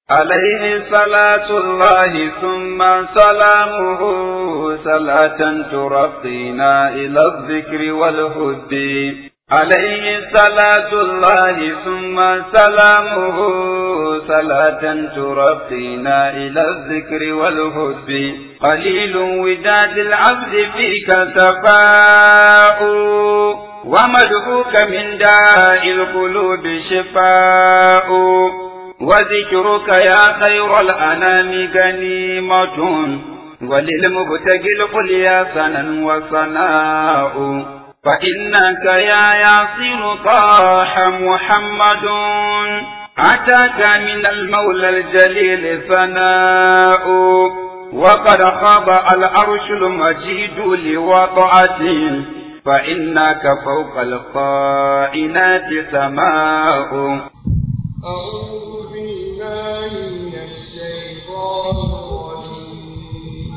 عليه صلاة الله ثم سلامه صلاة ترقينا إلى الذكر والهد عليه صلاة الله ثم سلامه صلاة ترقينا إلى الذكر والهد قليل وداد العبد فيك سفاء ومدعوك من داء القلوب شفاء وذكرك يا خير الأنام غنيمة وللمبتغي القليا سنا وصناء فإنك يا ياسر طاح محمد أتاك من المولى الجليل ثناء وقد خاب العرش المجيد لوضعته فإنك فوق القائنات سماء أعوذ بالله من الشيطان الرجيم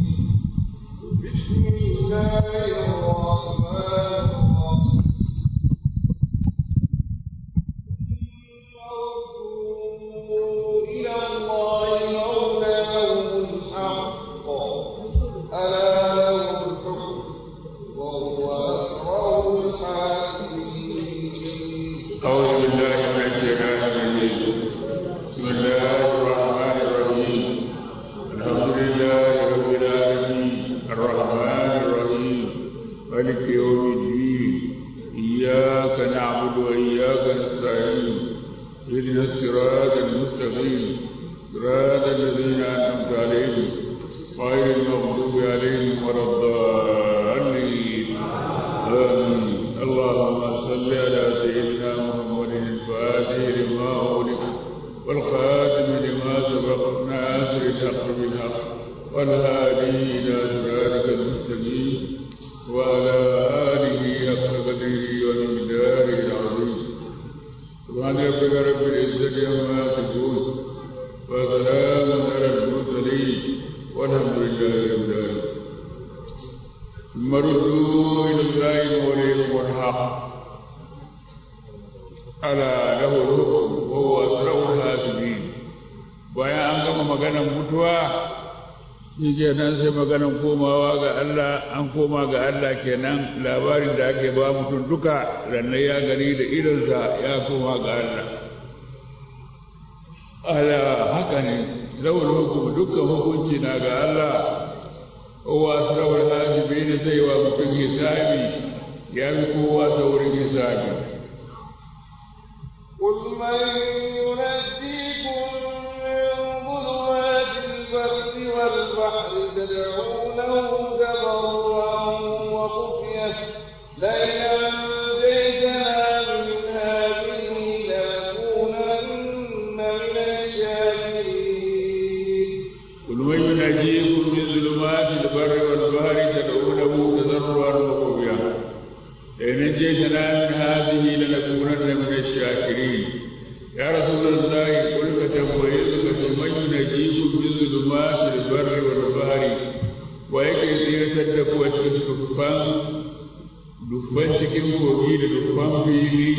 بسم الله الرحمن الرحيم إلى الله مولاهم الحق ألا له الحكم وهو أسرع الحاسبين أعوذ بالله من الشيطان الرجيم بسم الله الرحمن الرحيم الحمد لله رب العالمين الرحمن الرحيم مالك يوم الدين إياك نعبد وإياك نستعين اهدنا الصراط المستقيم صراط الذين أنعمت عليهم غير المغضوب عليهم ولا الضالين آمين اللهم صل على سيدنا محمد الفاتح لما أغلق والخاتم لما سبق ناصر الحق بالحق والهادي إلى صراطك المستقيم وعلى آله حق قدره ومقداره العظيم سبحان ربك رب العزة عما يصفون وسلام على المرسلين والحمد لله رب العالمين ثم ردوا إلى الله موليهم الحق ألا له الحكم وهو أسرع الحاسبين bayan an gama maganar mutuwa shi kenan sai maganar komawa ga Allah an koma ga Allah kenan labarin da ake ba mutum duka rannan ya gani da idonsa ya koma ga Allah ala haka ne zawul hukum dukkan hukunci na ga Allah kowa saurin hasibi ne zai wa mutum hisabi ya fi kowa saurin hisabi قل من ينجيكم من ظلمات البر والبحر تدعونه تضرعا وخفية لئن أنجيتنا من هذه لنكونن من الشاكرين قل من ينجيكم من ظلمات البر والبحر تدعونه تضرعا وخفيا لئن نجيتنا من هذه لنكونن من الشاكرين يا رسول الله قل فتنبئك من ينجيكم من ظلمات البر والبحر ويكي سيرتد قوة الدفان dubban cikin kogi da dubban fili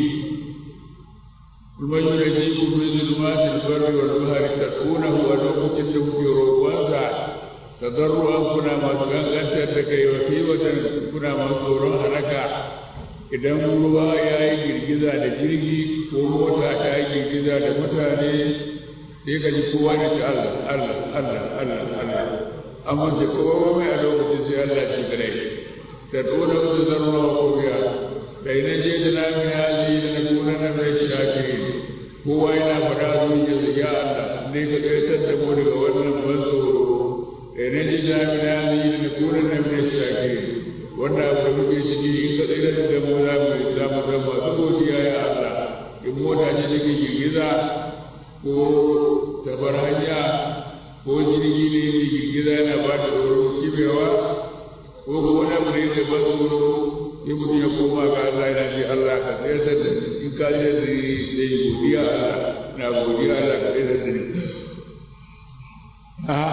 kuma yana ji ku fi zulmatin barri wal bahri taqunahu wa lokacin da kuke roƙonsa tadarruan kuna masu gangantar da kai wa watan kuna masu tsoron halaka idan ruwa ya yi girgiza da jirgi ko mota ta yi girgiza da mutane sai ka ji kowa da ta Allah Allah Allah Allah Allah amma ce kowa mai a lokacin sai Allah shi kadai تدعون وتذرون وخفيا بين جئتنا من هذه لنكونن من الشاكرين هو إلى فراد يا الله ليك تتدبوا لك ولن منصور بين جئتنا من هذه لنكونن من الشاكرين wanda abu muke ciki in ka tsira da mu za mu za mu zama masu godiya ya Allah in mota ce take girgiza ko tabar hanya ko jirgi ne yake girgiza yana ba da tsoron kibewa ko ko wani abu ne da ban tsoro sai mutum ya koma ga Allah yana ce Allah ka tsayar da ni in ka yi da ni da yi godiya Allah na godiya Allah ka tsayar da ni ha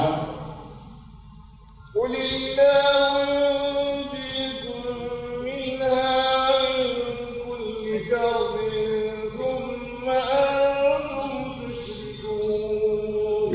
قل الله ينجيكم منها من كل كرب ثم أنتم تشركون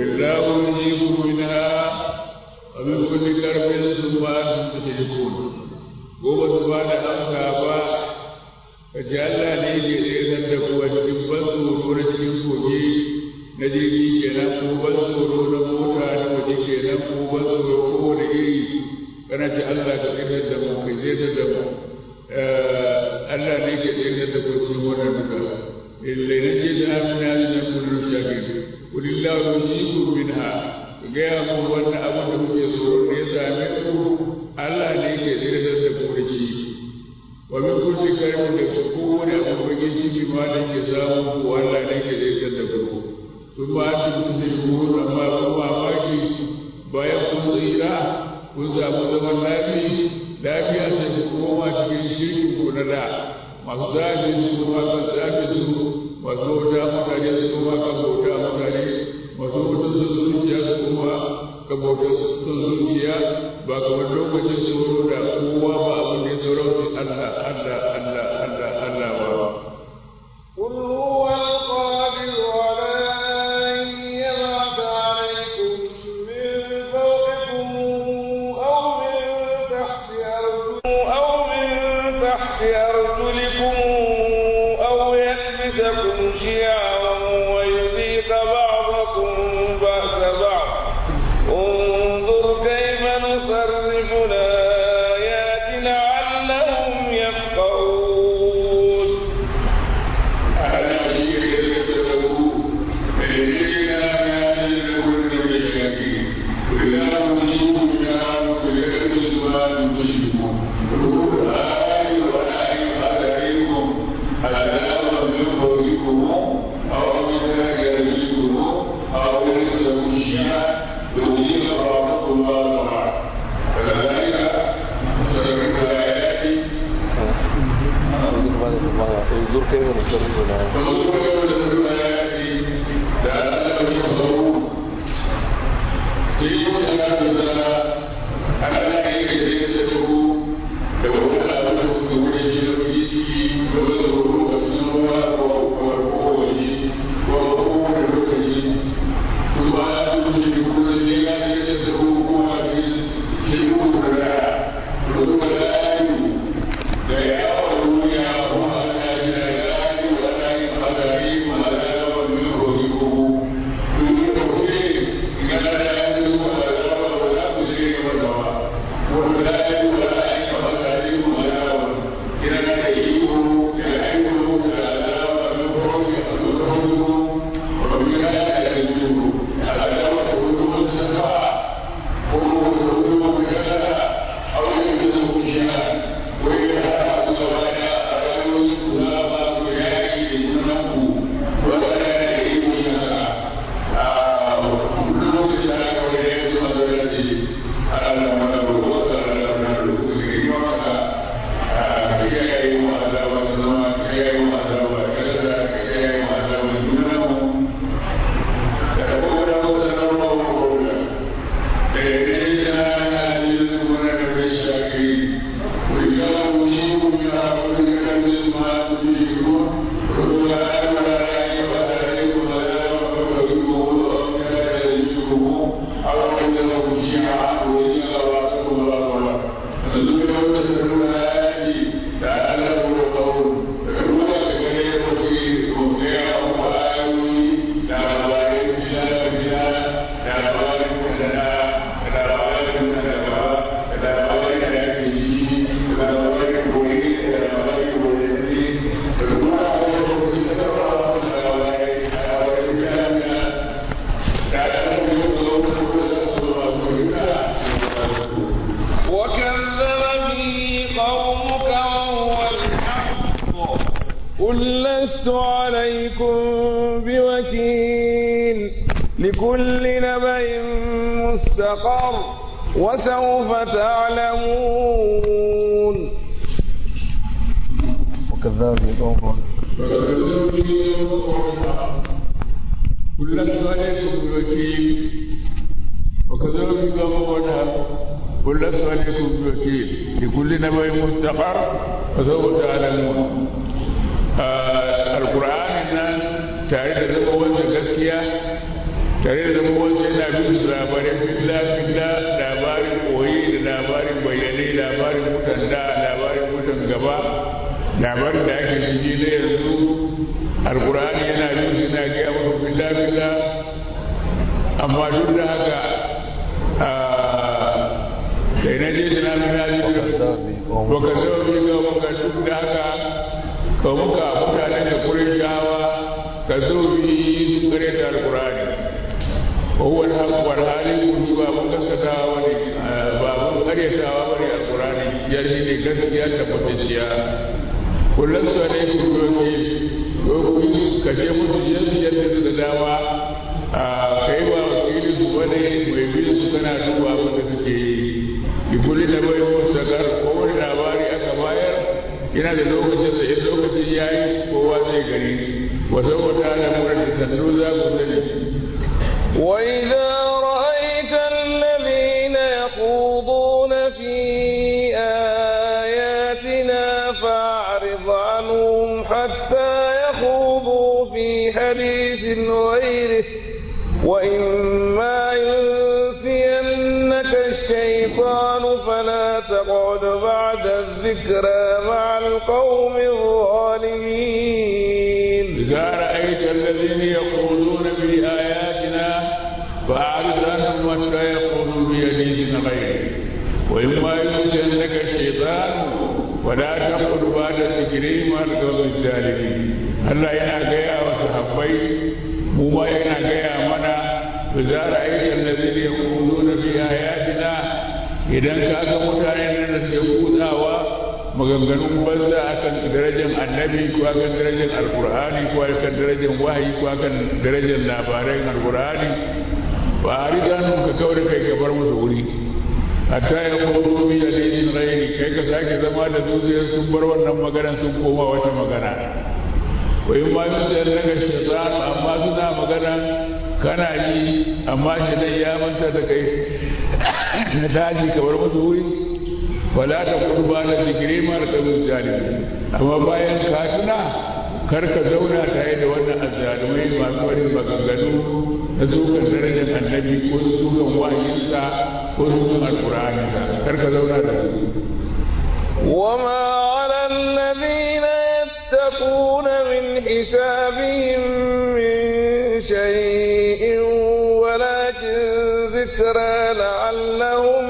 بالله يجيكم منها ومن كل كرب ثم أنتم تشركون gobe su ba da amsa ba ka ji Allah ne ke tsayar da kuwa cikin ban tsoro na cikin kogi na jirgi kenan ko ban tsoro na mota na waje kenan ko ban tsoro ko da iri kana ce Allah ka tsayar da mu ka tsayar da mu Allah ne ke tsayar da ku cikin wannan duka illai na ce da amina na kullu shakir kulillahu yujibu minha ga ya mu wannan abu da kuke tsoro ne ya same ku Allah ne ke tsayar da ku da shi wa min kulli karimin da kowane abu bakin ciki ma da ke samu ko Allah ne ke tsayar da ku sun ba su musulmi amma kun mamaki bayan kun tsira kun samu zaman lafi lafiya sai ku koma cikin shirkin ku na da masu zafi su kuma kan zafi su masu bauta mutane su kuma kan bauta mutane masu bauta sun zuciya su kuma kan bauta sun zuciya ba kamar lokacin tsoro da kowa ba abin da ya sauran su Allah Allah Allah Allah Allah ba. قل هو القادر على أن يبعث عليكم من فوقكم أو من تحت أرجلكم أو من تحت أرجلكم أو يلبسكم شيعا ويذيق بعضكم بأس بعض انظر كيف نصرف الآيات لعلهم يفقهون انظر كيف نصرف الآيات وكذب به قومك وهو الحق قل لست عليكم بوكيل لكل نبأ مستقر وسوف تعلمون وكذاب يدعو كل عليكم بوكيل وكذلك قومنا قل لست عليكم بوكيل لكل نبأ مستقر وسوف تعلمون آه القرآن nan tare da zama wanda gaskiya tare da zama wasu yana bin labarin filla filla labarin koyi da labarin bayyane labarin mutan da labarin mutan gaba labarin da ake ciki na yanzu alkur'ani yana bin yana gaya maka filla filla amma duk da haka sai na je da na na ji baka zo bi ga muka duk da haka ka muka mutanen da kurishawa ka zo bi su kare da alkur'ani وهو الحق والحالي ba mun gaskatawa bane ba mun karyatawa bane alqur'ani ya shi ne gaskiya tabbatacciya kullum su ne ku doki doki kashe musu yanzu yadda su da dama a kai ba wakilin su bane mai bin su kana duba abin da suke yi ibuli da bai mustakar kowane labari aka bayar yana da lokacin da in lokacin ya yi kowa zai gani wasu wata alamurar da sannu za ku sani وإذا رأيت الذين يخوضون في آياتنا فأعرض عنهم حتى يخوضوا في حديث غيره وإما ينسينك الشيطان فلا تقعد بعد الذكرى مع القوم الظالمين إذا رأيت الذين يقولون في آياتنا فأعرض عنهم حتى يقولوا بيدينا غيره وإما ينسينك الشيطان ولا تقل بعد الذكر مع القوم الظالمين Allah yana gaya wa sahabbai mu ma yana gaya mana bi za a yi allazi ne kudu na fi ayatina idan ka ga mutanen nan da suke kutsawa maganganun banza akan darajar annabi ko akan darajar alkur'ani ko akan darajar wahayi ko akan darajar labaran alkur'ani ba a riga nun ka kawai kai ka bar musu wuri hatta ya kudu bi yadin ghairi kai ka sake zama da zuciyar sun bar wannan magana sun koma wata magana wa in ma yusa daga shaytan amma suna magana kana ji amma shi dai ya manta da kai na tashi ka bar musu wuri wala ta kurba da zikiri mara kabin zalimi amma bayan ka tuna kar ka zauna tare da wannan azzalumai masu wani maganganu na zukan darajar annabi ko zukan wahayinsa ko zukan alkur'ani kar ka zauna da su وما على الذين يتقون من حسابهم من شيء ولكن ذكرى لعلهم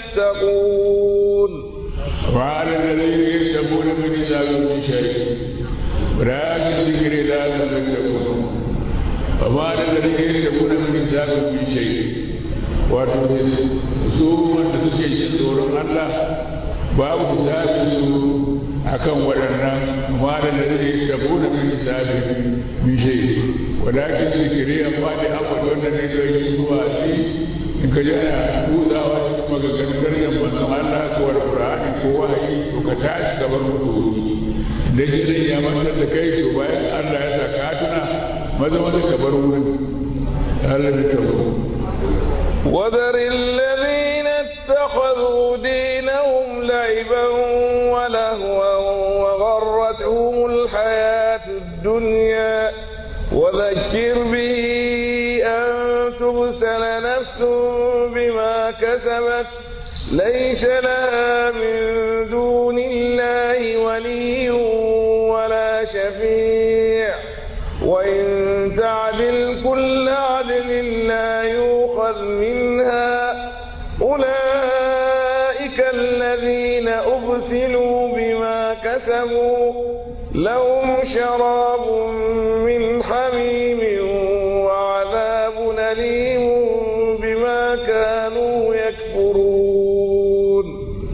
يتقون وعلى الذين يتقون من حسابهم من شيء ولكن ذكر لعلهم يتقون وما على الذين يتقون من حسابهم من شيء wato su wanda suke jin tsoron Allah babu hisabin su akan waɗannan malar da zai tabo da min hisabi min shay walakin zikiri amma da abu wanda ne zai yi zuwa shi in ka ji ana buzawa cikin maganganun darajar manzon Allah ko alqur'ani ko wahayi to ka tashi ka bar mutu da shi zai ya mantar da kai to bayan Allah ya sa ka tuna maza maza ka bar wurin Allah ya tabo وذر الذين اتخذوا دينهم لعبا ولهوا وغرتهم الحياة الدنيا وذكر به أن تبسل نفس بما كسبت ليس لها من دون الله ولي ولا شفيع وإن تعدل كل عدل لا يؤخذ منها أولئك الذين أبسلوا بما كسبوا لهم شراب من حميم وعذاب أليم بما كانوا يكفرون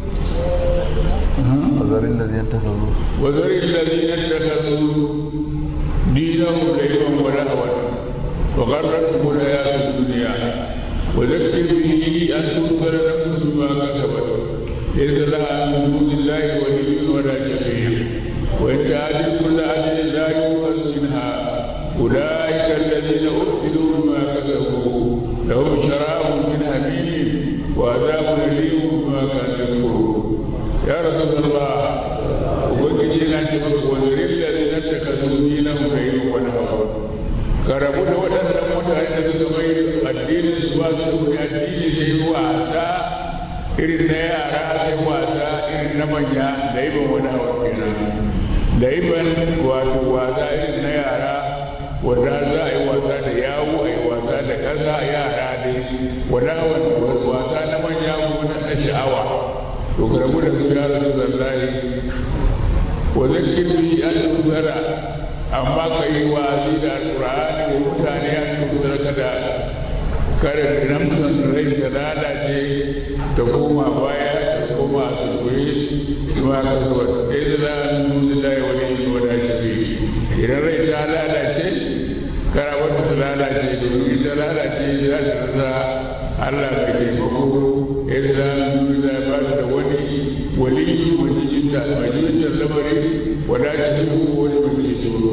وذر الذين اتخذوا وذر الذين اتخذوا دينهم لعبا ولهوا وغرتهم الحياة الدنيا وذكر به أن تغفر نفس ما كسبت ليس لها من دون الله ولي ولا شفيع وإن تعدل كل عدل لا يؤخذ منها أولئك الذين أبسلوا بما كسبوا لهم شراب من حميم وعذاب أليم بما كانوا يكفرون يا رسول الله ubangiji yana ce maka wazirin da zai nan taka zuwa nan bai yi wani hawa ka rabu da waɗannan mutane da suka mai addinin su ba su da addini sai wasa irin na yara sai wasa irin na manya da iban wani hawa kenan da iban wato wasa irin na yara wanda za a yi wasa da yawo a yi wasa da ƙasa yara dai wanda wasa na manya kuma na sha'awa to karabu da su ya rasu zallahi wa zakir bi an tusara amma ka yi wa'azi da alƙur'ani wa mutane an tusara kada kare namsan rai ta lalace ta koma baya ta koma a sulkuri ma ka saba ɗaya da za a nuna da ya wani yi wada shi idan rai ta lalace kara wata ta lalace domin ta lalace za ta rasa Allah ka taimako yadda za a nuna da ya ba da wani wali wani jinta mai jintar lamari wada shi wani wani tsoro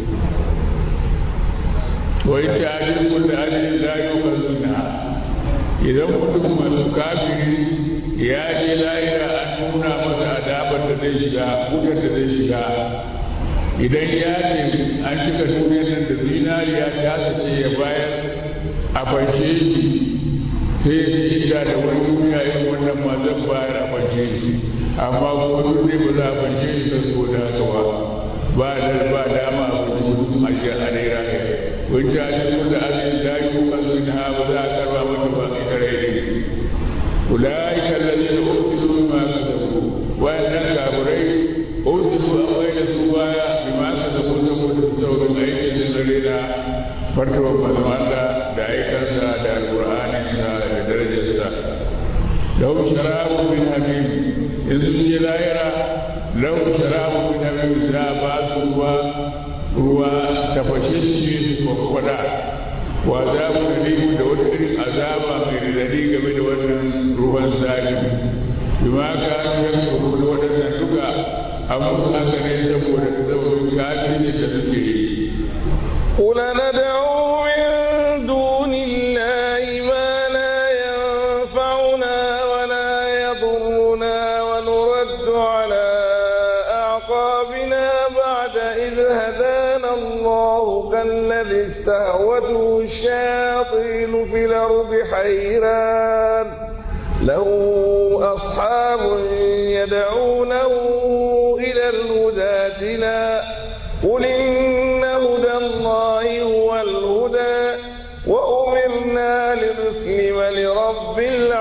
wai ta ajin kulle ajin la yi wa idan mutum masu kafiri ya je lahira an nuna masa adabar da zai shiga wutar da zai shiga idan ya ce an cika duniyar nan da zinariya ta sace ya bayar a fashe shi sai ya shiga da wani duniya yin wannan ma zan bayar a fashe shi amma kuma duk ne ba za a fashe shi da so da haka ba ba da ba dama a fashe mutum a shi a naira ne wani ta ce da abin da yi kasu na ba za a karba mata ba ita rai ne أولئك الذين أرسلوا بما كسبوا وأن كافرين أرسلوا أوين سوايا بما كسبوا سبوا تسووا أيدي الذين فرتوا فضل الله دعيكا دا القرآن دا درجة لو شراب من حميم إذ لا يرى لو شراب من حميم لا باس ruwa ruwa tafashashe kwakwada wa azabu da da wata irin azaba mai radadi game da wannan ruwan zalim bima ka yan kuru da waɗannan duka abu haka ne saboda saboda kafin da suke yi قل ندعو من دون الله ما لا ينفعنا ولا يضرنا ونرد على أعقابنا بعد إذ هدانا الله كالذي استهوته الشياطين في الأرض حيران له أصحاب يدعونه إلى الهدى لا قل إن هدى الله هو الهدى وأمرنا لنسلم لرب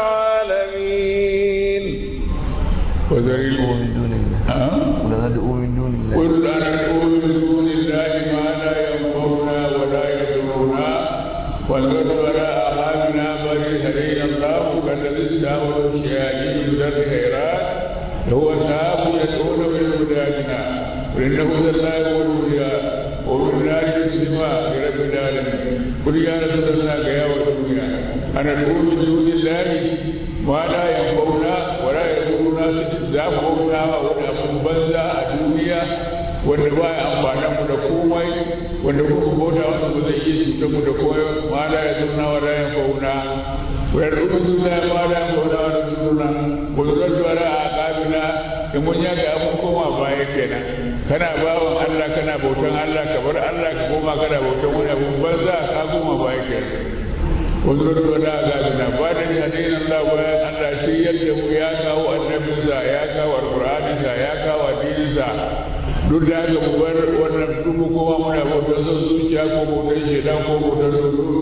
العالمين وذري من دون الله ها؟ ولا ندعو من دون الله قل أندعو من دون الله ما لا ينفعنا ولا يضرنا والرد على أعمالنا بل هدينا الله كالذي استهوى الشياطين من الخيرات هو ساب يدعون من هداتنا وإنه الله هو الهدى ومنا يسلم برب العالمين قل يا رسول الله يا والدنيا أنا أدعو من دون الله ما لا ينفعنا ولا يضرنا زافونا ولا banza a duniya wanda ba ya amfana mu da komai wanda kuka bauta wanda ba zai iya cutar mu da komai ma la ya zuna wa la ya fauna wa ya rubu zuna ma la ya fauna wa la zuna wa zura duwara a kabila in mun ya ga mun koma baya kenan kana bawan Allah kana bautan Allah ka bar Allah ka koma kana bautan wani abu banza ka koma baya kenan wanzurar wada ga na ba da hadayin Allah bayan Allah shi yadda mu ya kawo annabinsa ya kawo alƙur'aninsa ya kawo addininsa duk da haka mu bar wannan duk kowa muna bautar son zuciya ko bautar shedan ko bautar rubu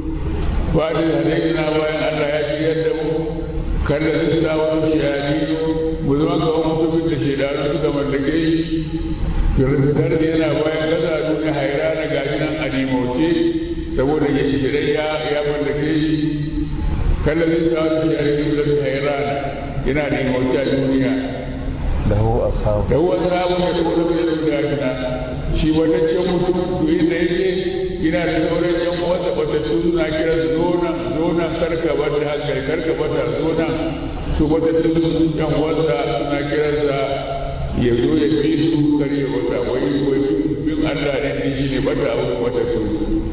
ba da hadayin na bayan Allah ya shi yadda mu kada su sa wani shayani mu zama ga wani mutumin da shedanu suka mallake shi fitar da yana bayan kasa duniya haira na gashi nan a nimauce saboda ya shirai ya ya mallake shi kallon sa wani shari'a da ta yi rana yana da mawuce a duniya lahu ashabu da wani sabon da kuma da da gina shi wataccen mutum duk da yake yana da sauran yan wanda batattu suna kira su zonan zonan karka bata hankali karka bata zonan su batattu yan wanda suna kiransa ya zo ya fi su kare wata wai wai bin Allah ne shi ne bata abu batattu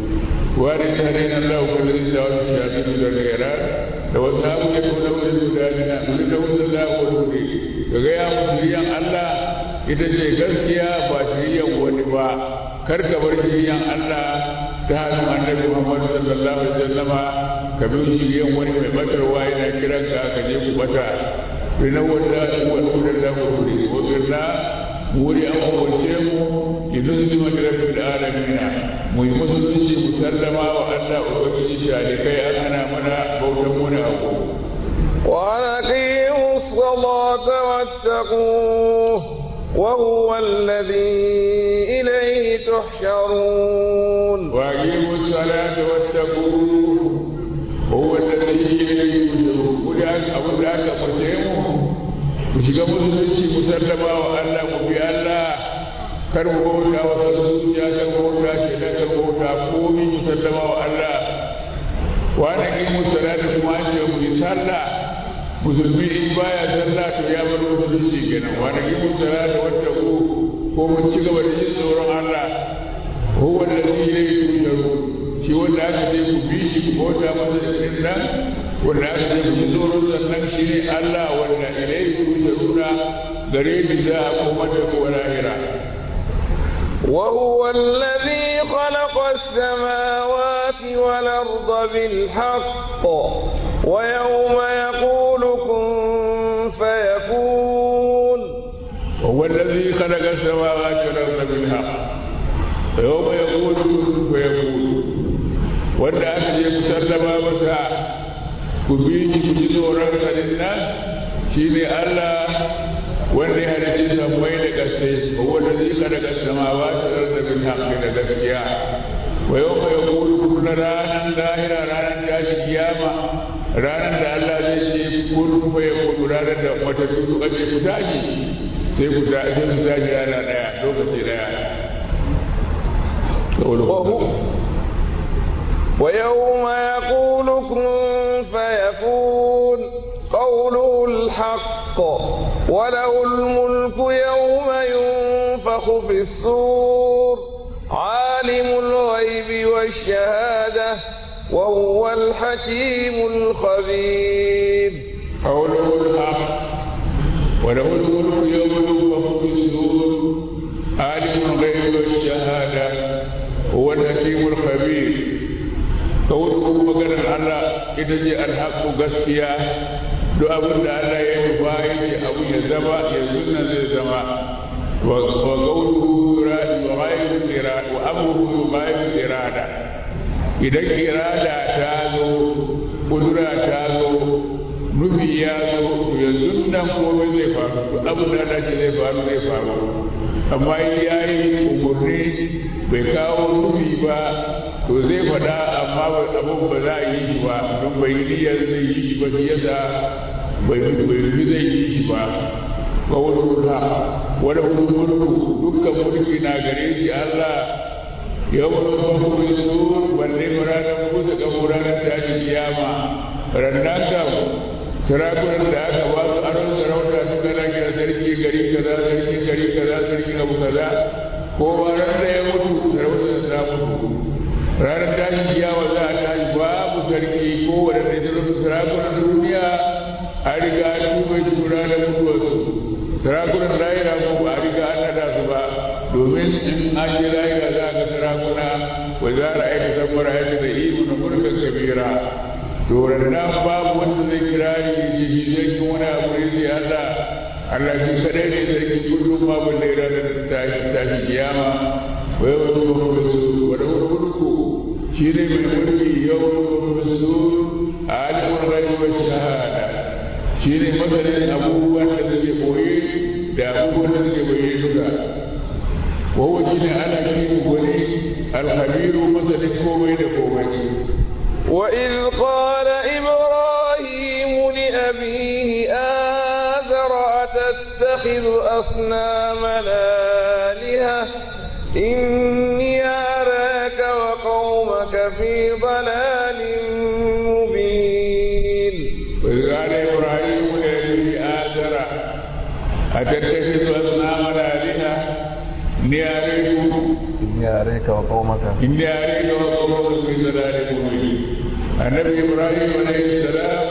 وارد علينا الله كل إنسان شاهد الخيرات لو أصحاب يكون من ذلك ولد الله ولده كغيا مسلمين الله ita ce gaskiya ba shiryan wani ba kar ka bar shiriyan Allah ta hannun annabi Muhammad sallallahu alaihi wasallama ka bi shiriyan wani mai batarwa yana kiran ka ka je ku bata rina wanda wani wurin da ku wuri wanda wuri an umarce mu idan su ma da rabbil alamin mu yi musulunci mu sallama wa Allah ubangiji da kai an hana mana bautan wani abu وأن أقيموا الصلاة واتقوه وهو الذي إليه تحشرون وأقيموا الصلاة واتقوه هو الذي إليه تحشرون ولأن أبو ذاك فتيمه وشيغا مسلمي مسلما وألا مبي الله kar mu bauta wa zuciya kar mu bauta shi da kar mu bauta komai musallama wa Allah wa na kimu salatu kuma an ce mu yi sallah musulmi in baya sallah to ya bar musulunci kenan wa na kimu salatu wata ko ko mun ci gaba da yin tsoron Allah huwa allazi ilayhi tusharun shi wanda aka ce ku bi shi ku bauta masa da irin nan wanda aka ce ku ji tsoron sannan shi ne Allah wanda ilayhi tusharuna gare shi za a koma da kowa lahira وهو الذي خلق السماوات والأرض بالحق ويوم يقول كن فيكون وهو الذي خلق السماوات والأرض بالحق ويوم يقول كن فيكون wanda aka je ku sallama masa ku bi shi ku ji tsoron kanin nan shi ne Allah wanda ya halicci sammai da gaske wanda zai kada ga samawa ta da bin haƙƙi da gaskiya wa yau mai kulu kuna ranar lahira ranar tashi kiyama ranar da Allah zai ce kun kuma ya kudu ranar da matattu su ake ku tashi sai ku ta sai su tashi rana ɗaya lokaci ɗaya ويوم يقول كن فيكون قوله الحق وله الملك يوم ينفخ في الصور عالم الغيب والشهادة وهو الحكيم الخبير قوله الحق وله الملك يوم ينفخ في الصور عالم الغيب والشهادة هو الحكيم الخبير قوله مقرن الله إذا الحق قسيا duk abin da Allah ya yi ba yake abu ya zama ya sunna zai zama wa qawluhu radi wa ghayru irada wa amruhu ghayru irada idan irada ta zo kudura ta zo nufi ya zo ya sunna komai zai faru duk abin da Allah zai faru zai faru amma ya yi umurni bai kawo nufi ba to zai faɗa amma abin ba za a yi shi ba don bai niyyar zai yi shi ba yasa bai rufi zai yi shi ba ba wani wuta wani mulku dukkan mulki na gare shi Allah ya wani mafi su balle ranar kusa ga ranar tashi kiyama rannan kam sarakunan da aka ba su aron sarauta suka rage sarki gari kaza sarki gari kaza sarki abu kaza kowa ran da ya mutu sarautar ta mutu ranar tashin kiyawa za a tashi babu sarki ko wadanda ya zama sarakunan duniya a riga an tuba shi ranar mutuwarsu sarakunan lahira ko ba a riga an nada su ba domin in an je lahira za a ga sarakuna wa za a aika samar aika da imu na murkan kabira to nan babu wanda zai kira ni ji shi zai yi wani abu ne sai Allah Allah shi kadai ne zai kullum babu da ranar tashi kiyama wai wani wani mulku shi ne mai mulki yau su alimun rai wa shahada shi ne masanin abubuwan da suke koye da abubuwan da suke bayyana duka wawo shi ne ana shi gwani alhabiru masanin komai da komai وإذ قال إبراهيم لأبيه آذر أتتخذ أصنامنا آلهة إني أراك وقومك في ضلال مبين وإذ قال إبراهيم لأبيه آذر أتتخذ أصنامنا آلهة إني أريك إني أريك وقومك إني أريك وقومك في ضلال مبين النبي إبراهيم عليه السلام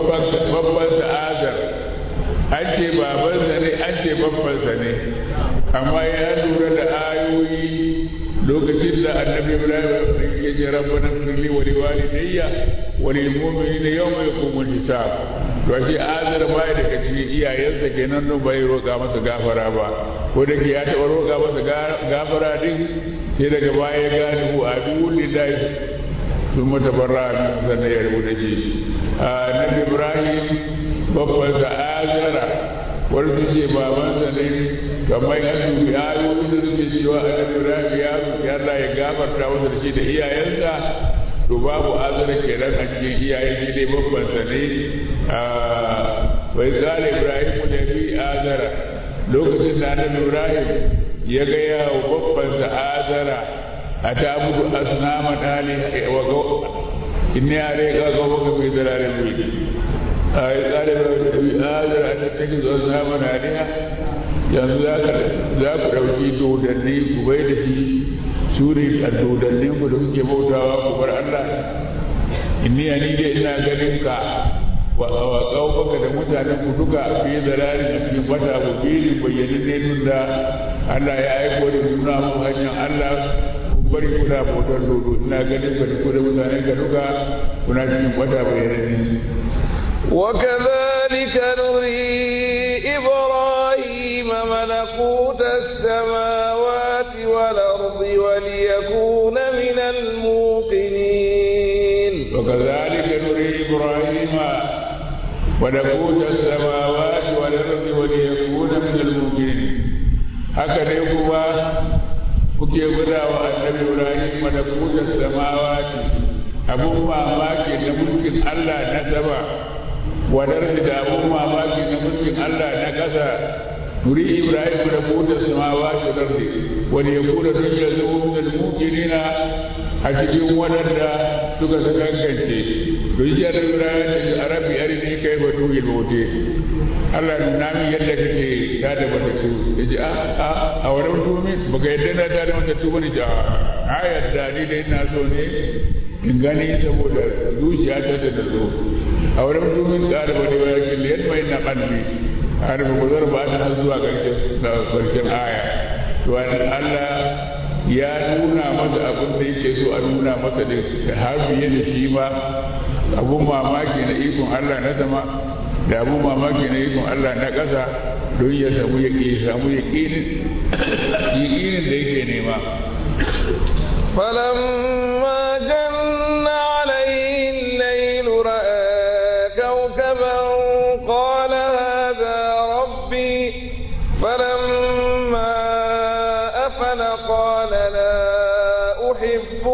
babban ta'azar an ce babansa ne an ce babbansa ne amma ya lura da ayoyi lokacin da annabi ibrahim ya ce rabbana firli wa liwalidayya wa lil mu'minina yawma yaqumul hisab to shi azar bai daga cikin iyayensa kenan don bai roƙa masa gafara ba ko da ke ya taɓa roƙa masa gafara din sai daga baya ya gane hu aduwwul lillahi sun mata barra min sannan ya rubuta shi annabi ibrahim babban sa azara wani su ce babansa ne kamar ya dubi ayoyi da suke cewa annabi ibrahim ya roƙi Allah ya gafarta masa da shi da iyayensa to babu azara kenan a cikin iyaye shi dai babban sa ne bai zala ibrahim da bi azara lokacin da annabi ibrahim ya ga yawo babban sa azara a ta abudu asnama dali wa go inni alayka qawmuka fi dalalin mubin ai tsare da bi azara a tattaki zuwa asnama daliha yanzu za ku ɗauki dodanni ku bai da shi su ne a dodannin ku da kuke bautawa ku bar Allah inni ni dai ina ganin ka wa baka da mutanen ku duka fi zalalin a cikin wata mubini bayyanin ne tun da Allah ya aiko da nuna mu hanyar Allah kun bari kuna bautar dodo ina ganin ka da ku da mutanen ka duka kuna cikin wata bayyanin ne وكذلك نري إبراهيم ملكوت السماوات والأرض وليكون من الموقنين وكذلك نري إبراهيم ملكوت السماوات والأرض وليكون من الموقنين هكذا يقول kuke guda wa annabi Ibrahim malakutar samawati abun mamaki na mulkin Allah na sama wadar da abun mamaki na mulkin Allah na ƙasa nuri Ibrahim da kuta samawati da ardi wani ya kura duk ya zo min muqinina a cikin wadanda suka sakankance to shi da Ibrahim da Arabi ari ne kai ba tuhi lote Allah nuna min yadda kake ta da matattu yaji a a a wurin tumi baka yadda na ta da matattu bane ja a yadda ni dai ina so ne in gani saboda zuciya ta da zo a wurin tumin ƙara wani wa yakin liyar mai na ƙalbi har ba ku zarba ta zuwa ƙarshen aya to Allah ya nuna masa abin da yake so a nuna masa da har biye da shi ma abun mamaki na ikon Allah na sama da abun mamaki na ikon Allah na ƙasa don ya samu ya samu yaƙinin da yake nema فلما جن عليه الليل رأى كوكبا قال هذا ربي فلما أفل قال لا أحب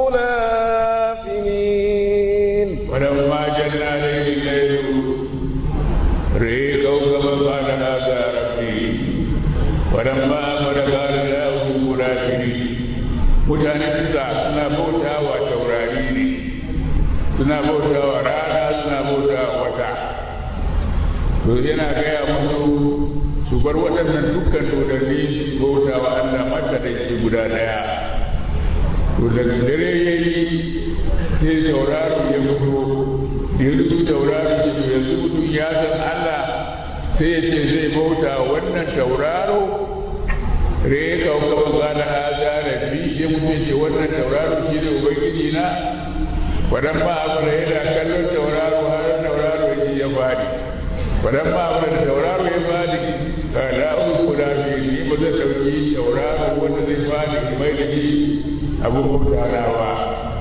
الآفلين ولما جن عليه الليل رأي كوكبا قال هذا ربي ولما أفل قال لا أحب الآفلين mutanen da suna bauta wa taurari ne suna bauta wa rana suna bauta wa wata to yana gaya musu su bar waɗannan dukkan dodanni bauta wa Allah mata da shi guda ɗaya to daga dare ya yi sai tauraro ya fito ya rubu tauraro ce to yanzu mutum ya san Allah sai ya ce zai bauta wannan tauraro re ka kuma gana haza rabbi ya mutum ce wannan tauraro shi ne ubangiji na wadan ma abu da yana kallon tauraro har tauraro ya ce ya fadi wadan ma abu da tauraro ya fadi ka la uku da bi ni ba zai dauki tauraro wanda zai fadi mai da shi abu mutanawa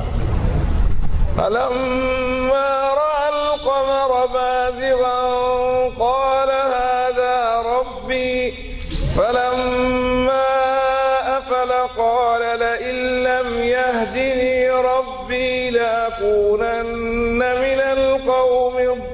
فلما رأى القمر بازغا قال هذا ربي فلما أفل قال لئن لم يهدني ربي لأكونن من القوم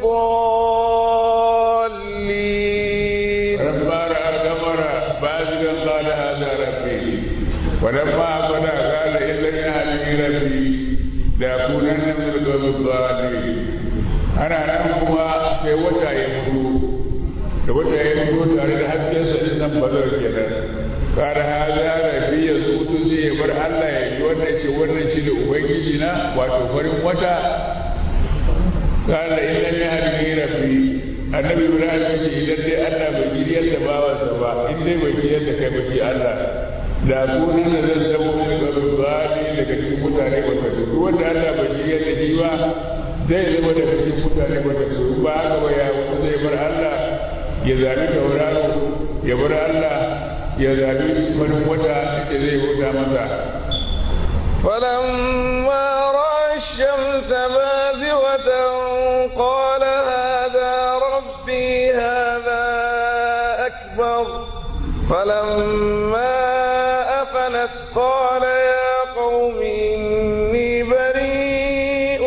الضالين فلما رأى القمر بازغا قال هذا ربي ولما أفل قال إن لم يهدني ربي لأكونن من القوم الضالين أنا نمكما في وتا يمدو da wata ya fito tare da haskensa din nan ba zai kenan kare haza rabi ya zutu zai ya bar Allah ya yi wannan ce wannan shi da ubangiji na wato farin wata kare in lam yahdi rabbi annabi ibrahim ya ce idan dai allah bai jiriyar da bawansa ba in dai bai jiriyar da kai ba shi allah da sunan da zan zama wani garin bani daga cikin mutane wata duk wanda allah bai jiriyar da shi ba zai zama daga cikin mutane wata duk ba haka ba ya wata zai bar allah ya zabi tauraro ya bar allah ya zabi wani wata da zai wuta masa فلما رأى الشمس بازغة قال هذا ربي هذا أكبر فلما أفلت قال يا قوم إني بريء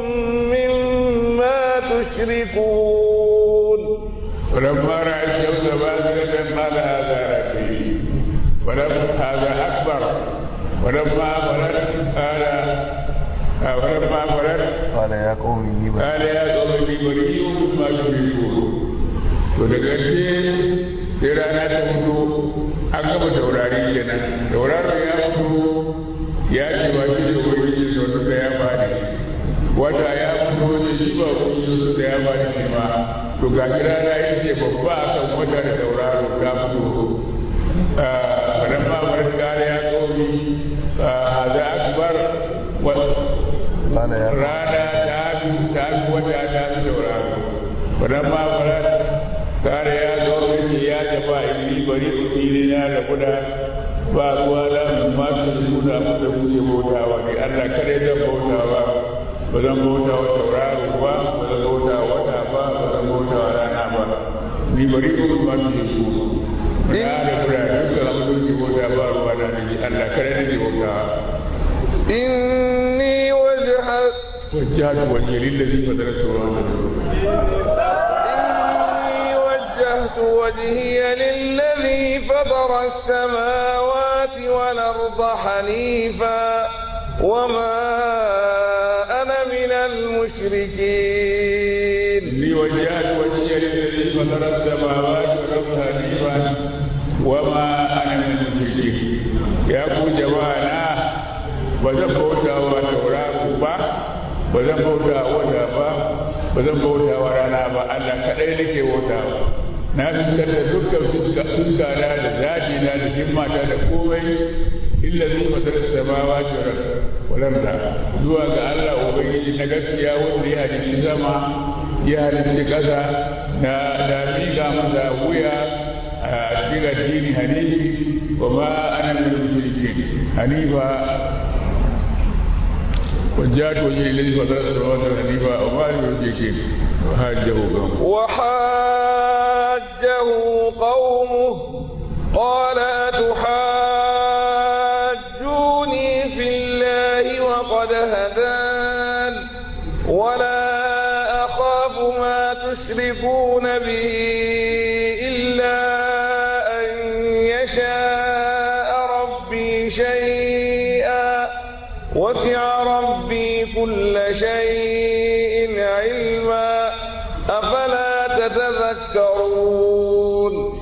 مما تشركون فلما رأى الشمس بازغة قال هذا ربي ولما هذا أكبر ولما فرد قال ولما فرد قال يا قوم إني بريء قال يا قوم إني بريء مما تشركون to da ƙarshe sai rana ta fito an gama taurari kenan tauraro ya fito ya ce ba shi da ubangiji sau da ya faɗi wata ya fito da shi ba ubangiji da ya faɗi ne ma to ga shi rana ya ce babba a kan wata da tauraro ta fito fadan ma bar kare ya komi haza akbar قال يا قوم rana ta fi ta fi wata ta fi tauraro fadan ma bar kare ya zo mai ya tafa ili bari ili na da kuda ba ruwa da mun ma su nuna mu da kuke bautawa ne Allah kare zan bautawa ba zan bauta wa tauraro ba ba zan bauta wa wata ba ba zan bauta wa rana ba ni bari ku ma su yi ku na da kuda dukkan abin da kuke bauta ba ruwa da ni Allah kare ne bautawa إني وجهت وجهت وجهي للذي فطر السماوات إني وجهت وجهي للذي فطر السماوات والأرض حنيفا وما أنا من المشركين إني وجهت وجهي للذي فطر السماوات والأرض حنيفا وما أنا من المشركين يا أبو جماعة ba zan bauta wa tauraro ba ba zan bauta wa wata ba ba zan bauta wa rana ba Allah kadai nake bauta na fitar da dukkan fuska fuska na da zaji na da himmata da komai illa zai matar samawa walar da zuwa ga Allah ubangiji na gaskiya wanda ya halicci sama ya halicci ƙasa na da miƙa masa wuya a cikin addini hanifi wa ma ana min mushrikin hanifa وجاءت وجهي الذي فطر السماوات حنيفا وما لم يشرك وحاجه قومه وحاجه قومه قال أتحاجوني في الله وقد هدان ولا أخاف ما تشركون به إلا أن يشاء ربي شيئا وسع ربي كل شيء علما أفلا تتذكرون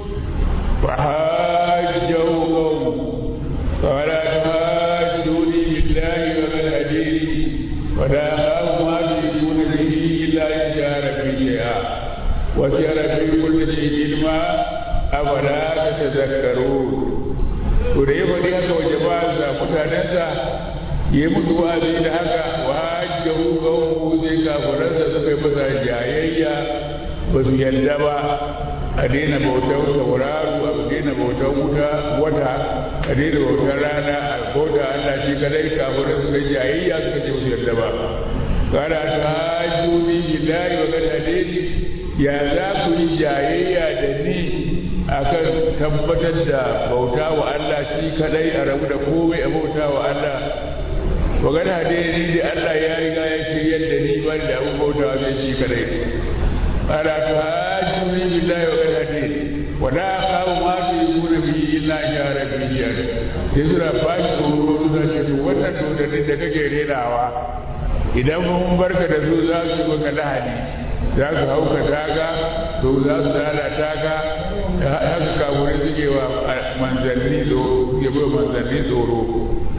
وحاجه قومه قال تحاجوني بالله وقد هديني ولا أخاف ما تشركون به إلا إن شاء ربي شيئا وسع ربي كل شيء علما أفلا تتذكرون to da ya faɗi haka wa jama'arsa mutanensa ya yi musu wa'azi da haka wa hajjahu qawmuhu sai kafiransa suka yi masa jayayya ba su yarda ba a daina bautar tauraro a daina bautar wuta wata a daina bautar rana a bauta Allah shi kadai kafiran suka yi jayayya suka ce ba su yarda ba kada ta hajjuni billahi wa kad hadani ya za ku yi jayayya da ni akan tabbatar da bauta wa Allah shi kadai a rabu da komai a bauta wa Allah magana hadisi da Allah ya riga ya shiryar da ni ban da abu bauta wa shi kadai ala tuhajjuni billahi wa qad hadini wa la akhafu ma tushrikuna bihi illa shara bihi sai suna fashi tsoro suna ce to wannan dodannin da kake renawa idan mun barka da su za su maka lahani za su hauka taka to za su lalata ka haka kaburai suke wa manzanni suke bai manzanni tsoro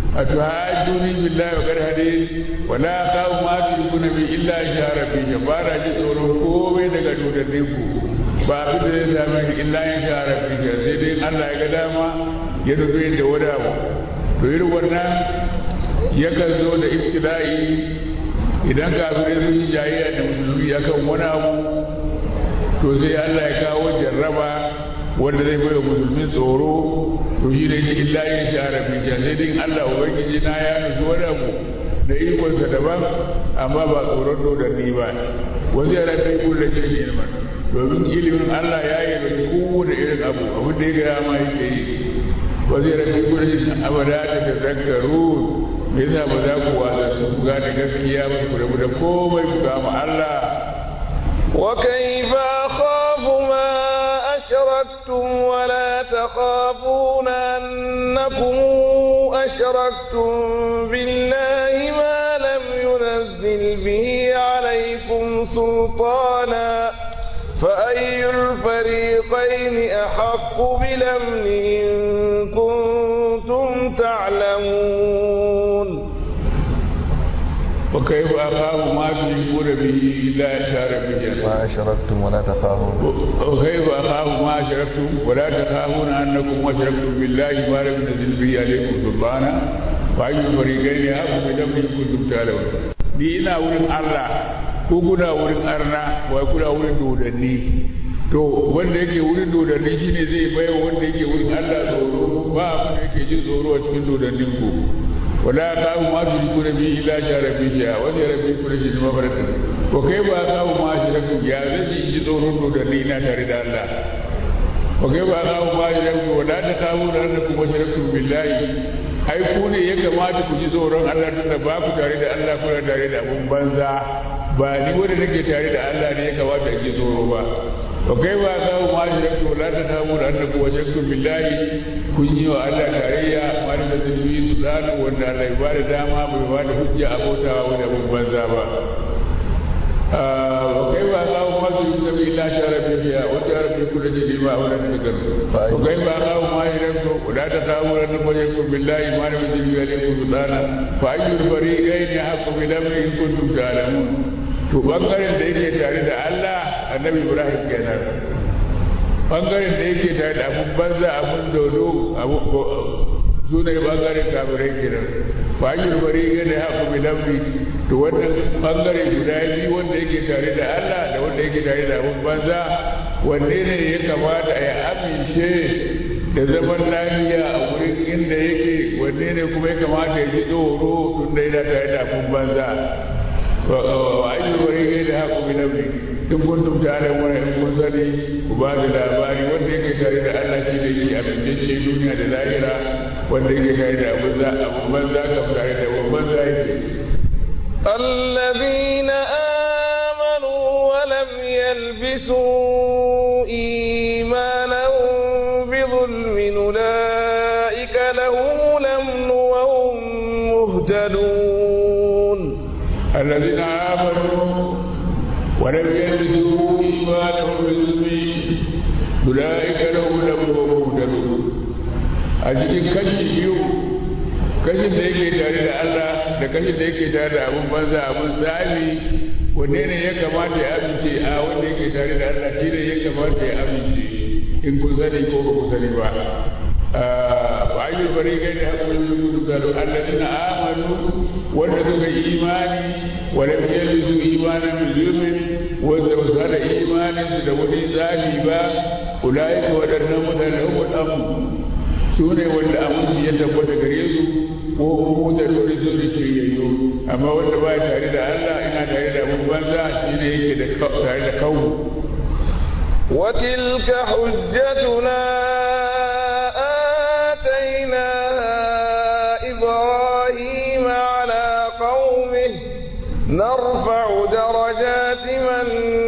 a tuhajjuni billahi wa qad hadith wa la akhafu ma tushrikuna bi illa shara fi ba na ji tsoron komai daga dodannin ku ba abin da zai same ni illa in shara fi sai dai Allah ya ga dama ya nufi da wada mu to irin wannan yakan zo da ibtila'i idan kafirai sun yi jayayya da musulmi akan wani abu to sai Allah ya kawo jarraba wanda zai bai wa musulmi tsoro to shi ne illa yin shara fi sai dai Allah ubangiji na ya nufi wani abu da ikonsa daban amma ba tsoron dodanni ba wasu yara ta yi kulle shi ne ilman domin ilimin Allah ya yi da kowane irin abu abin da ya gaya ma yake yi wasu yara ta yi kulle shi abada ta ta zakaru me yasa ba za ku wasa su ku gane gaskiya ba ku rabu da komai ku kama Allah وكيف أخاف ما أشركتم ولا تخافون أنكم أشركتم بالله ما لم ينزل به عليكم سلطانا فأي الفريقين أحق بالأمن إن كنتم تعلمون وكيف أخاف ما تشركون به إلا إشارة به ما أشركتم ولا تخافون وكيف أخاف ما أشركتم ولا تخافون أنكم أشركتم بالله ما لم ينزل به عليكم سلطانا وأي الفريقين أحق بالأمن إن كنتم تعلمون ni ina wurin Allah ko kuna wurin arna wa kuna wurin dodanni to wanda yake wurin dodanni shine zai bayar wanda yake wurin Allah tsoro ba abin da yake jin tsoro a cikin dodannin ku wala kawo ma su ji kuna biyu ila ja rabbi ya wani rabbi kuna ji zama farata ko kai ba kawo ma shi rabbi ya zai ji ji tsoron dodanni na tare da Allah ko kai ba kawo ma shi rabbi wala ta kawo da Allah kuma shi rabbi billahi ai ku ne ya kamata ku ji tsoron Allah tunda ba ku tare da Allah kuna tare da abun banza ba ni wanda nake tare da Allah ne ya kamata ji tsoro ba wa kai ba ka ma shi da to la ta tabu da annabi wajen billahi kun yi wa Allah tarayya wani da zulmi su tsano wanda Allah ya ba da dama bai ba da hujja abotawa wanda abun banza ba وكيف أخاف ما تشرك به إلا شر فيها وجعل في كل شيء ما أولى تذكر وكيف أخاف ما يشرك ولا تخافون أنكم يشركوا بالله ما لم ينزل به عليكم سلطانا فأي الفريقين أحق بالأمر إن كنتم تعلمون to bangaren da yake tare da Allah annabi Ibrahim kenan bangaren da yake tare da abun banza abun dodo su ne bangaren kafirai kenan ba yi bari gane haku bilamri to wannan bangare guda biyu wanda yake tare da Allah da wanda yake tare da abun banza wanne ne ya kamata ya amince da zaman lafiya a wurin inda yake wanne ne kuma ya kamata ya ji tsoro tun da yana tare da abun banza wa ayi bari gane haku bilamri in kuntum ta'lamun in kun sani ku ba da labari wanda yake tare da Allah shi da yake abinci duniya da lahira wanda yake tare da abin za abin banza ka tare da abin banza yake الذين آمنوا ولم يلبسوا إيمانهم بظلم أولئك لهم الأمن وهم مهتدون الذين آمنوا ولم يلبسوا إيمانهم بظلم أولئك لهم الأمن وهم مهتدون أجل كشف يوم kashin da yake tare da Allah da kashin da yake tare da abun banza abun tsami wanne ne ya kamata ya amince a wanda yake tare da Allah shi ne ya kamata ya amince in kun sani ko ba ku sani ba ba a yi bari kai da hakurin su gudu da alladina amanu wanda suka yi imani wanda ya yi su imanin musulmin wanda ba su hada imanin su da wani tsami ba ulai ka waɗannan mutane uku su ne wanda aminci ya tabbata gare su ko mu da dole su ne shiryayyu amma wanda ba tare da Allah ina tare da mun banza shi ne yake da tare da kawo وتلك حجتنا آتيناها إبراهيم على قومه نرفع درجات من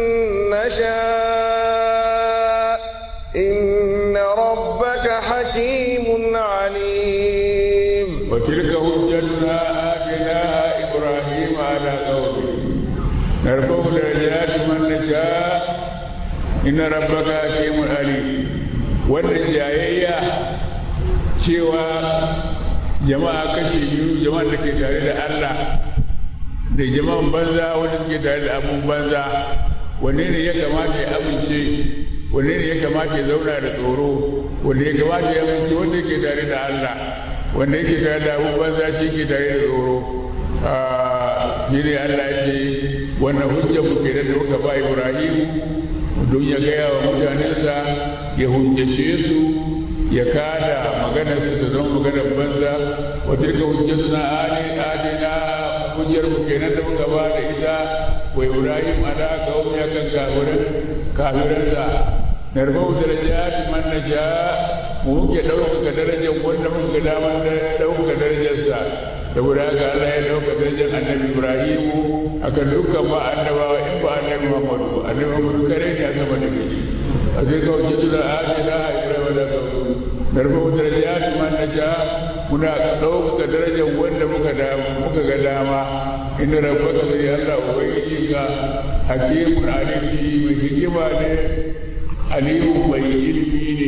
نشاء إن ربك حكيم عليم وتلك حجتنا آتيناها إبراهيم على قومه نرفع درجات من نشاء إن ربك حكيم عليم wannan jayayya cewa jama'a kashe biyu jama'a da ke tare da Allah da jama'an banza wanda suke tare da abun banza wanne ne ya kamata ya amince wanne ne ya kamata ya zauna da tsoro wanne ya kamata ya amince wanda yake tare da Allah wanda yake tare da abun banza shi ke tare da tsoro shi ne Allah ya ce wannan hujjar mu kenan da muka ba Ibrahim don ya gaya wa mutanensa ya hujjace su ya kada maganar su ta zama maganar banza wa tilka hujjatuna adina hujjar mu kenan da muka ba da ita wa Ibrahim ala qaumi akan kafirin kafiransa narfau darajat man nasha mu muke ɗaukaka darajar wanda muka daman da ɗaukaka darajarsa saboda haka Allah ya ɗauka darajar annabi Ibrahim akan dukkan ba annabawa in ba annabi Muhammadu annabi Muhammadu kare ne a sama da shi a sai ka wuce tura a ce da Ibrahim da kawo narfau darajat man nasha muna ɗaukaka darajar wanda muka da muka ga dama inda rabbaka sai Allah ubangiji ka hakimun alim mai hikima ne alimu mai ilimi ne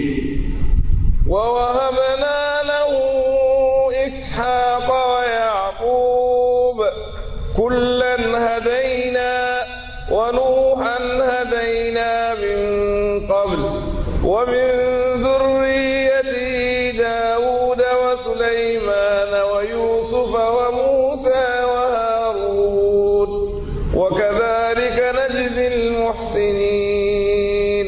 ووهبنا له إسحاق ويعقوب كلا هدينا ونوحا هدينا من قبل ومن ذريته داود وسليمان ويوسف وموسى وهارون وكذلك نجزي المحسنين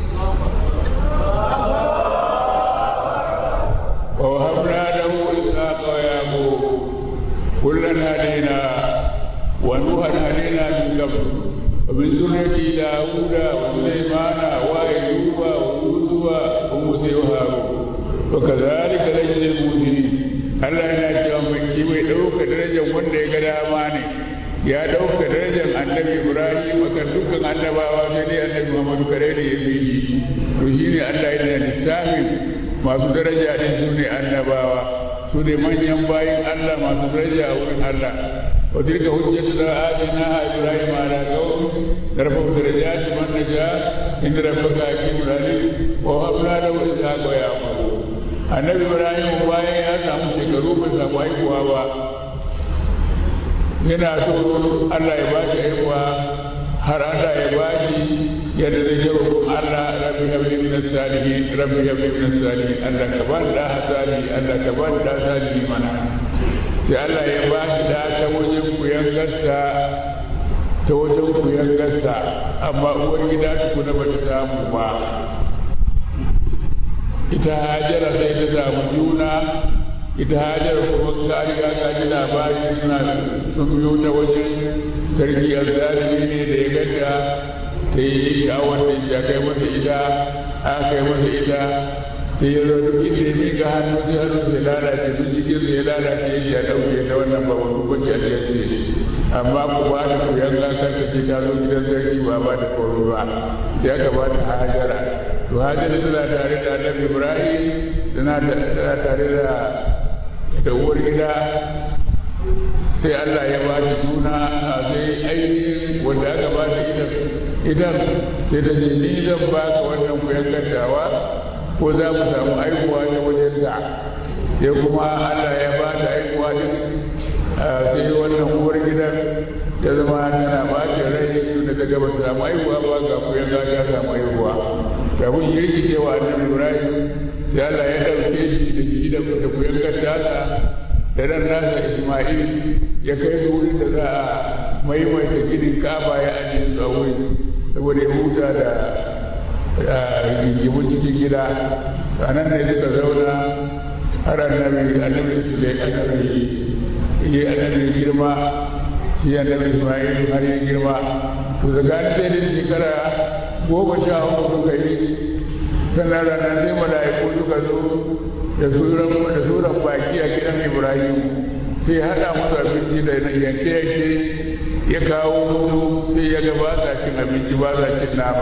ووهبنا له إسحاق ويعقوب كلا هدينا ونوحا هدينا من قبل ومن ذرية داود وسليمان وأيوب ويوسف وموسى وهارون وكذلك نجزي المحسنين Allah yana cewa mai shi mai ɗauka darajar wanda ya ga dama ne ya ɗauka darajar annabi Ibrahim akan dukkan annabawa sai dai annabi Muhammadu kare da ya bi shi to shine Allah yana lissafin masu daraja din su ne annabawa su ne manyan bayin Allah masu daraja a wurin Allah wa tilka hujjatu da atina ibrahim ala qaum darfa darajat man naja inda rabbaka hakimul alim wa habna lahu ishaqa wa yaqub annabi ibrahim bayan ya samu shekaru bai samu haihuwa ba yana so Allah ya ba shi haihuwa har Allah ya ba shi yadda zai yi roƙon Allah rabbi habli min as-salihin rabbi habli min as-salihin Allah ka ba da salihi Allah ka ba da salihi mana sai Allah ya ba shi da ta wajen kuyan gasta ta wajen kuyan gasta amma uwar gida tukuna ba ta samu ba ita hajara sai ta samu juna ita hajara kuma ka riga ka ji labari suna sun biyo ta wajen sarki azzalimi ne da ya ganta ta yi sha'awar da ya kai masa ita aka kai masa ita sai ya zo duk inda ya miƙa hannu sai hannu sai lalace duk jikin sai ya lalace ya ɗauke ta wannan ba wani kwanci a cikin amma ku ba da ku yan gasar ta ce ta zo gidan sarki ba ba da koro ba sai aka ba ta hajara to hajara tana tare da annabi ibrahim tana tare da da uwar gida sai Allah ya ba shi juna sai ainihin wanda aka ba shi idan idan sai ta ce ni zan ba ka wannan kuyan gaddawa ko za mu samu aikuwa ta wajen sa sai kuma Allah ya ba ta aikuwa din sai wannan uwar gidan ta zama tana ba ta rai tunda ta gaba ta samu aikuwa ba ga kuyan ga ta samu aikuwa kafin ya rikice wa annabi Ibrahim sai Allah ya ɗauke shi da shi da kuyan gaddasa da ran nasa Ismail ya kai su wurin da za a maimaita ginin kaba ya ajiye su a wurin saboda ya huta da rigimun cikin gida a nan ne suka zauna har annabi annabi su da annabi yi annabi girma shi annabi Ismail har ya girma to tsakanin sai da shekara goma sha uku suka yi sannan ranar sai mala'iku suka zo da suran da suran baki a gidan Ibrahim sai haɗa musu abinci da yanke yanke ya kawo musu sai ya ga ba sa cin abinci ba sa cin nama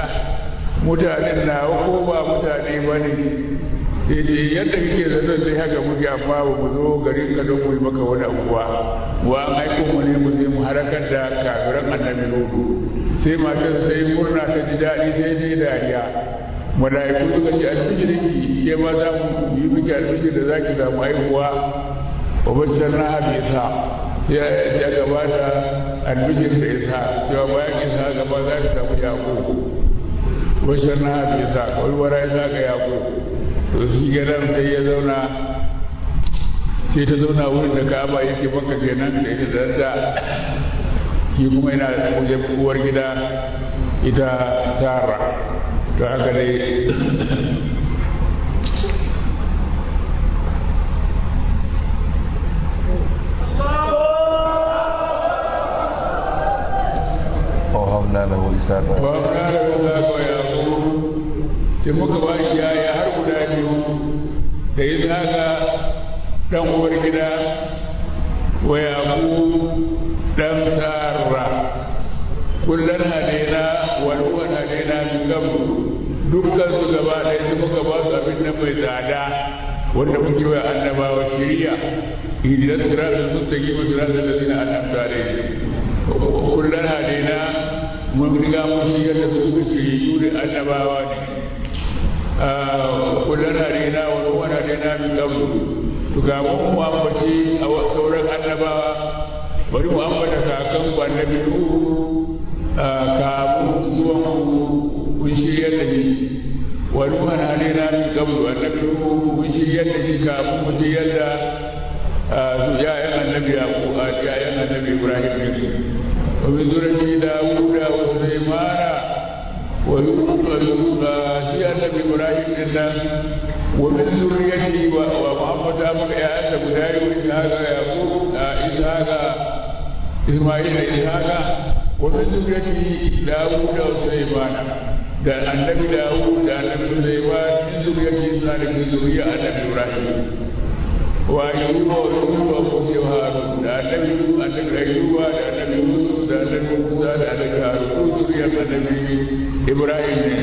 mutanen na ko ba mutane ba ne sai dai yadda kake zaton sai haka muke amma ba mu zo garin ka don mu yi maka wani abuwa wa an aiko mu ne mu je mu harakar da kafiran annabi Nuhu sai matar sai murna ta ji daɗi sai dai dariya mala'iku suka ce alfijirinki ke ma za mu yi miki alfijir da za ki samu haihuwa wa bashar na habisa ya ya gabata albishir da isa cewa bayan isa gaba za ta samu yaƙo bashar na habisa kawai wara isa ga yaƙo to shi ganar sai ya zauna sai ta zauna wurin da ka'aba yake maka kenan da ita da da shi kuma yana da wajen uwar gida ita tara to haka dai ووهبنا له إسحاق ba mu na da za ka ya sai muka ba shi yaya har guda biyu da ya zaga dan uwar gida wa yaƙu dan sarra kullum hadaina wal uwa hadaina min qablu dukkan su gaba ɗaya su muka ba su abin nan mai tsada wanda muke wa annabawa shiriya idan siratal mustaqim siratal ladina an'amta alaihim kullum hadaina mun riga mun shigar da su suka shiriyu da annabawa ne kullum hadaina wal uwa hadaina min qablu to ga mun mu ambaci a sauran annabawa bari mu ambata kakan ku annabi nuhu kamun zuwan kun shiryar da shi wani man halina min qablu annabi nuhu kun shiryar da shi kamun mu shiryar da su ya'yan annabi yaqub ya'yan annabi ibrahim ne wa min zuriyati dawuda wa sulaymana wa yusuf shi annabi ibrahim din nan wa min zuriyati wa muhammad amma ya'yan da guda yi wa ishaqa yaqub ishaqa isma'il da ishaqa ومن ذريته داوود وسليمان da annabi dawud da annabi sulaiman min zuriyati zalik min zuriya annabi ibrahim wa ayyuba wa yusuf wa musa wa harun da annabi annabi ayyuba da annabi yusuf da annabi musa da annabi harun ko zuriyar annabi ibrahim ne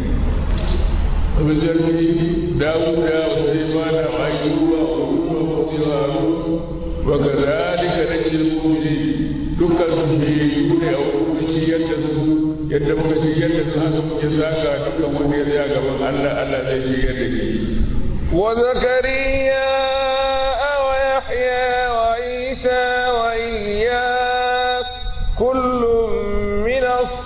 min zuriyati dawud wa sulaiman wa ayyuba wa yusuf wa musa wa harun wa kadhalika najzil mu'minin dukkan su shiriyu ne a wurin shiryar da su yadda muka shiryar da su haka muke saka dukkan wani ya tsaya gaban Allah Allah zai shiryar da shi وزكريا ويحيى وعيسى وإياس كل من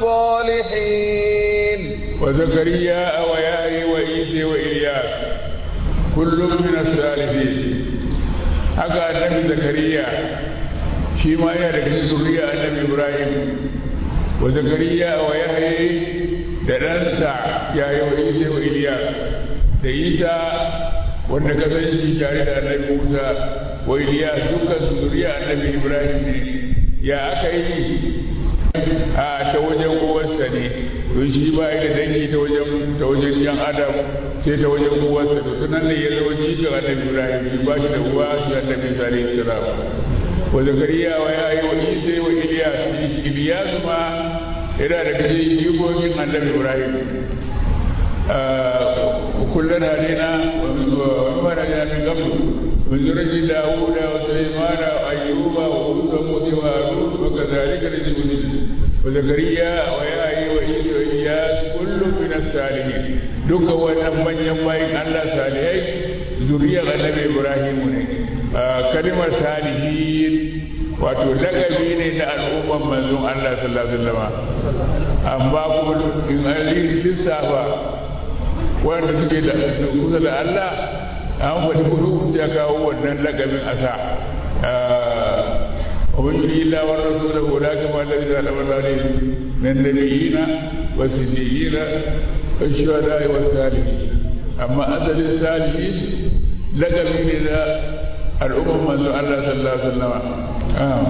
الصالحين وزكريا ويحيى وعيسى وإلياس كل من الصالحين haka annabi zakariya shi ma yana daga cikin zuriya annabi ibrahim wa zakariya wa yahya da ɗansa ya yi wa isa wa iliya da isa wanda ka san shi tare da annabi musa wa iliya dukkan su zuriya annabi ibrahim ne ya aka yi a ta wajen uwarsa ne don shi ba da dangi ta wajen ta wajen yan adam sai ta wajen uwarsa to tunan ne ya zama jikin annabi ibrahim shi ba shi da uwa shi annabi sallallahu alaihi wasallam wa zakariya wa ya yi wa isa wa iliyas iliyas ma yana da cikin jikokin annabi ibrahim kullum hadina wa mara da min gabu min zurati dawuda wa sulaimana wa ayyuba wa musa wa harun wa kadhalika rijulun wa zakariya wa ya yi wa isa wa iliyas kullum min as-salihin dukkan wannan manyan bayin Allah salihai zuriyar annabi ibrahim ne kalimar salihin wato lakabi ne na al'umman manzon Allah sallallahu alaihi wasallam amma kuma in an lissafa wanda suke da kusa da Allah an faɗi kudu ya kawo wannan lakabin asa ومن إلا والرسول أولئك ما الذين أنعم الله عليهم من النبيين والصديقين والشهداء والصالحين أما أسد الصالحين لقب من الأمم من الله صلى الله عليه وسلم آه.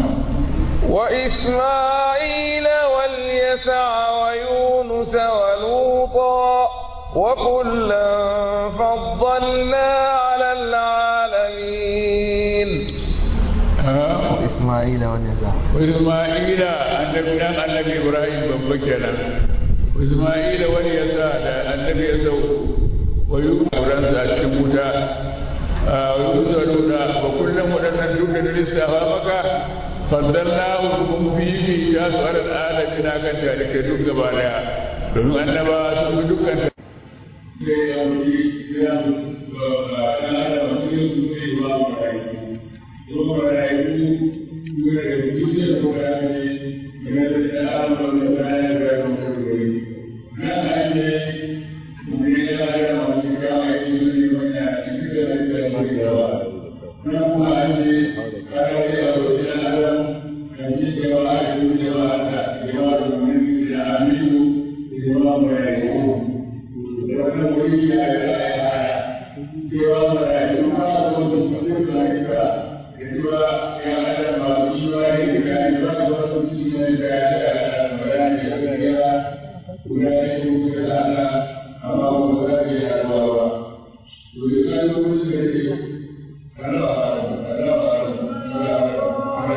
وإسماعيل واليسع ويونس ولوطا وكلا فضلنا على العالمين آه. إسماعيل واليسع وإسماعيل النبي النبي إبراهيم بمكنا وإسماعيل واليسع النبي يسوع ويوسف ورنسا الشموتا ويوسف ولوطا وكلا ودنا دون لسه مكة faddalnahu kun fifi ya su alal alamin akan talikai duk gaba daya domin annaba sun fi dukkan sai ya wuce ya ya da wasu yin su ne ba mu rayu ko rayu ko da duniya ko da ne ne da Allah ne sai ya ga mu wuri na ake mu ne ya ga mu ga ai su ne wanda shi da da mu da wa na kuma ake kare da wasu Allah kan shi da wa ai duniya wa ta da wa mu ne da aminu da wa mu rayu wannan wuri ya yi raya cewa marayu ma wanda su ne malaika da cewa ya hada masu imani da gani ba da wasu cikin da ya da marani da gaskiya guda ne ko kuma da ana amma ba za ta yi haɗuwa ba to da ka yi wani da ke ana ba ana ba ana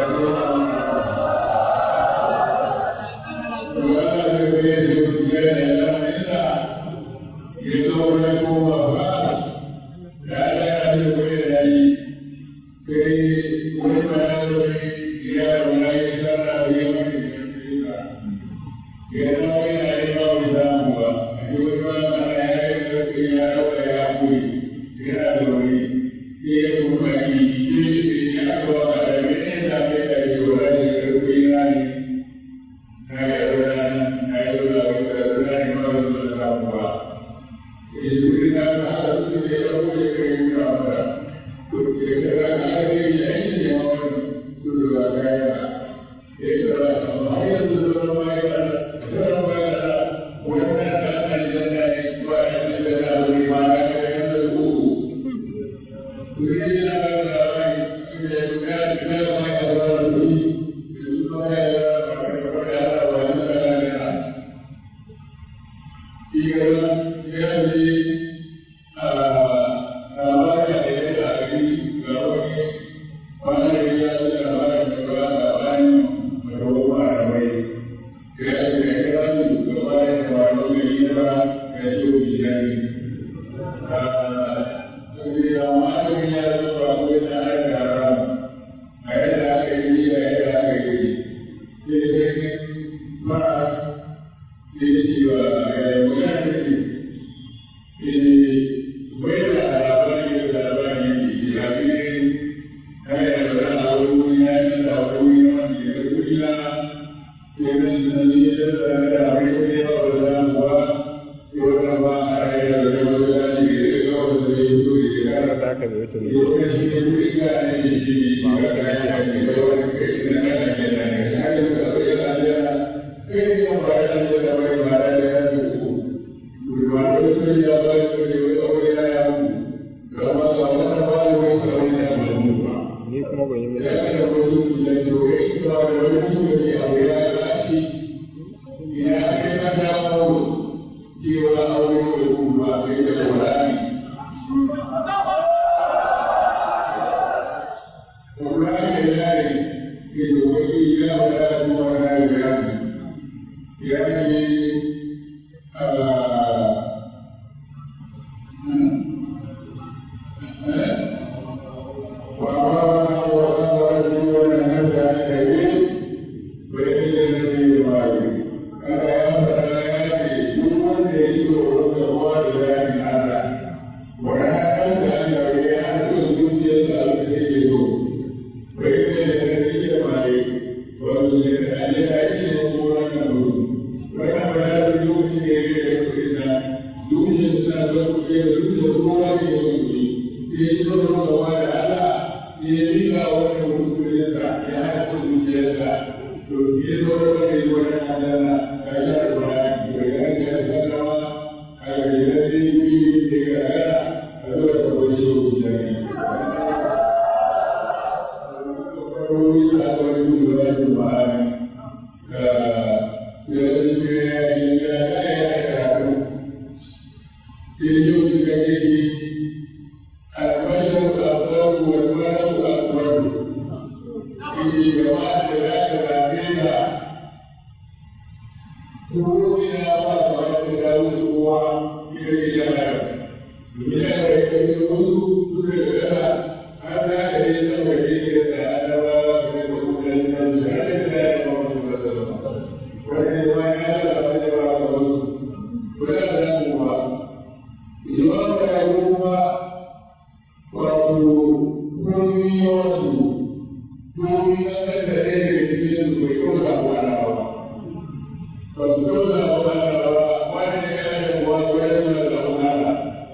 ba su kausa wa Allah ba wani ya yi kuwa kwanan da zaunana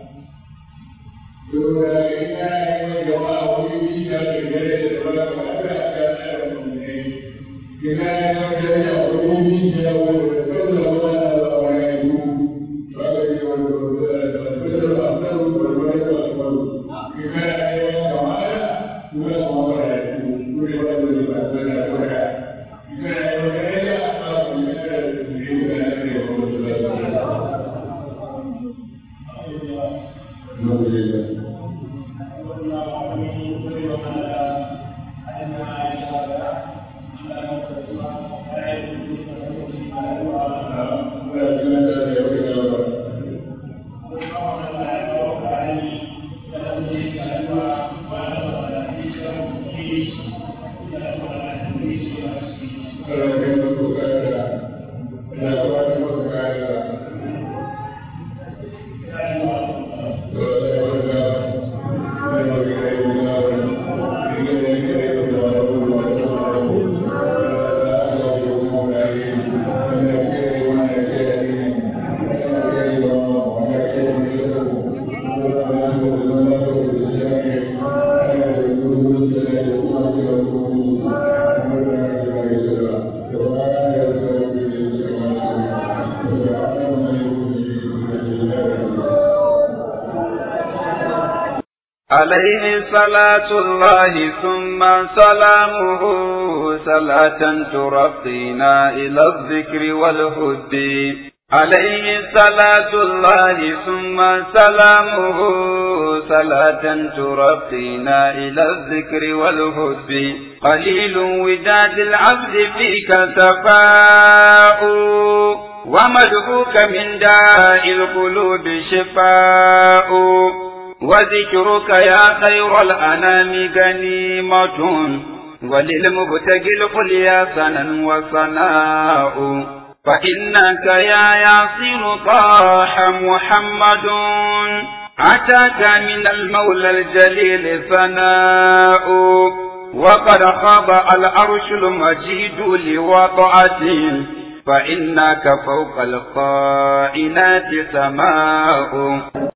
Dora ina yi wa jama'a wani bisa da gare da ba ka haɗa a kan ɗaya ne. Ina yi wa gare a wani bisa wanda kausa wa Allah ba wa ya yi ba ka yi wani wanda da ba da ba ta rubar wani ba su ba. Ina yi wa jama'a kuma kuma ba ya yi kuma ba da ba ta da ba ya. Ina yi wa gare a ba ku yi da ne ga ya yi wa wasu ba su ba. Alhamdulillah. عليه صلاة الله ثم سلامه صلاة ترقينا إلى الذكر والهد عليه صلاة الله ثم سلامه صلاة ترقينا إلى الذكر والهد قليل وداد العبد فيك سفاء ومدعوك من داء القلوب شفاء وذكرك يا خير الأنام غنيمة وللمبتغي القليا سنا وصناء فإنك يا ياسر طاح محمد أتاك من المولى الجليل ثناء وقد خاب العرش المجيد لوضعته فإنك فوق القائنات سماء